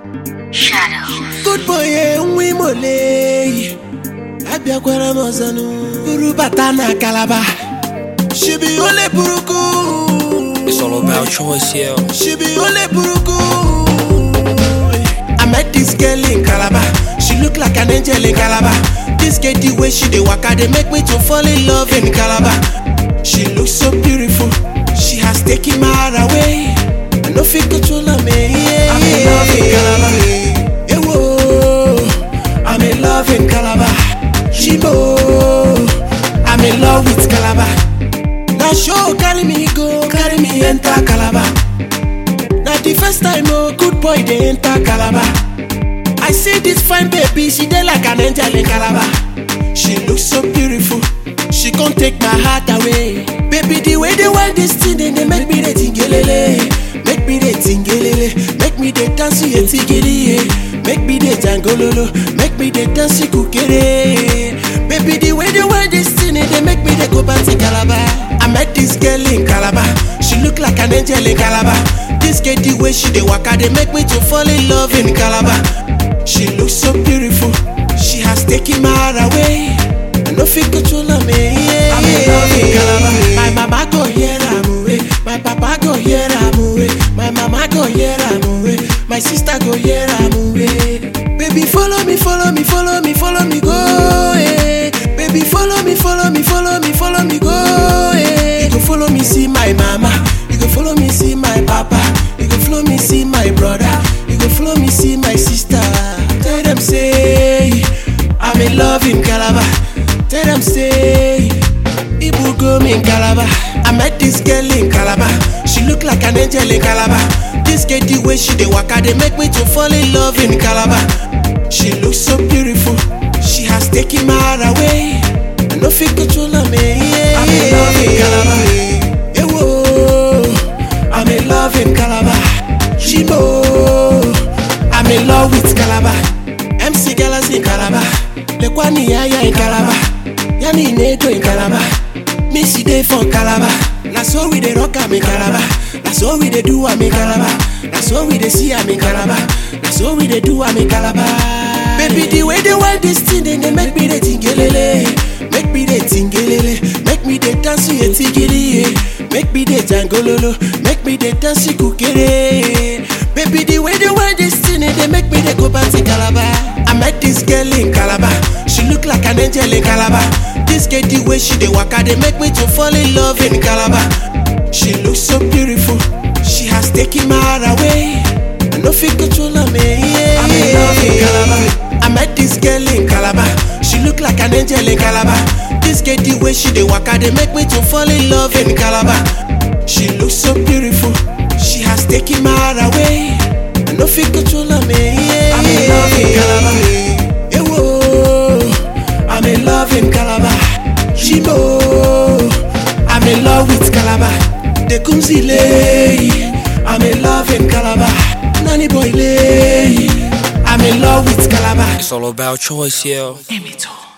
Shadows. Good boy nwa imole abịakwara m ọzọnụ buru bata na kalaba shibi ole buruku It's all about choice, yeah. shibi ole buruku I met this girl in Calabar she look like an angel in Calabar this girl the way she dey waka dey make me to fall in love in Calabar she look so beautiful she has taken my heart away I no fit control am eh I'm in love in Calabar ewo I'm in love in Calabar Shibo I'm in love with Calabar na show carry me go carry me enter Calabar na the first time oh good boy dey enter Calabar I see this fine baby she dey like an angel in Calabar she look so beautiful she come take my heart away baby the way they wear this thing dey dey make me dey tingelele make me dey tingelele make me dey dance ye tigiri ye make me dey jangololo make me dey dance kukere baby the way they wear this thing dey dey make me dey go party Calabar I met this girl in Calabar she look like an angel in Calabar this girl the way she dey waka dey make me to fall in love in Calabar she look so beautiful she has taken my heart away I no fit control am eh I'm in love in Calabar my mama go hear am eh my papa go hear am eh my mama go hear am eh my sister go hear am eh baby follow me follow me follow me follow me go eh baby follow me follow me follow me follow me go eh you go follow me see my mama you go follow me see my papa you go follow me see my brother you go follow me see my sister tell them say I'm in love in Calabar tell them say Ibu go me in Calabar I met this girl in Calabar she look like an angel in Calabar this girl the way she dey waka dey make me to fall in love in Calabar she look so beautiful she has taken my heart away I no fit control am eh I'm in love in Calabar ewo I'm in love in Calabar Shibo I'm in love with Calabar MC Galaxy in Calabar Lekwani Yaya in Calabar Yani Nedo in Calabar Missy Day for Calabar Na so we dey rock am in Calabar Na so we dey do am in Calabar Na so we dey see am in Calabar Na so we dey do am in Calabar Baby the way they wear this thing dey dey make me dey tingelele Make me dey tingelele Make me dey dance ye tigiri ye Make me dey jangololo Make me dey dance kukere Baby the way they wear this thing dey make me dey go party Calabar I met this girl in Calabar She look like an angel in Calabar This girl the way she dey waka dey make me to fall in love in Calabar She look so beautiful She has taken my heart away I no fit control am eh I'm in love in Calabar I met this girl in Calabar She look like an angel in Calabar This girl the way she dey waka dey make me to fall in love in Calabar She look so beautiful She has taken my heart away I no fit control am eh I'm in love in Calabar Ewo I'm in love in Calabar Shibo I'm in love with Calabar Dekunzile I'm in love in Calabar Nani boy lay I'm in love with Calabar It's all about choice, yeah. Emito.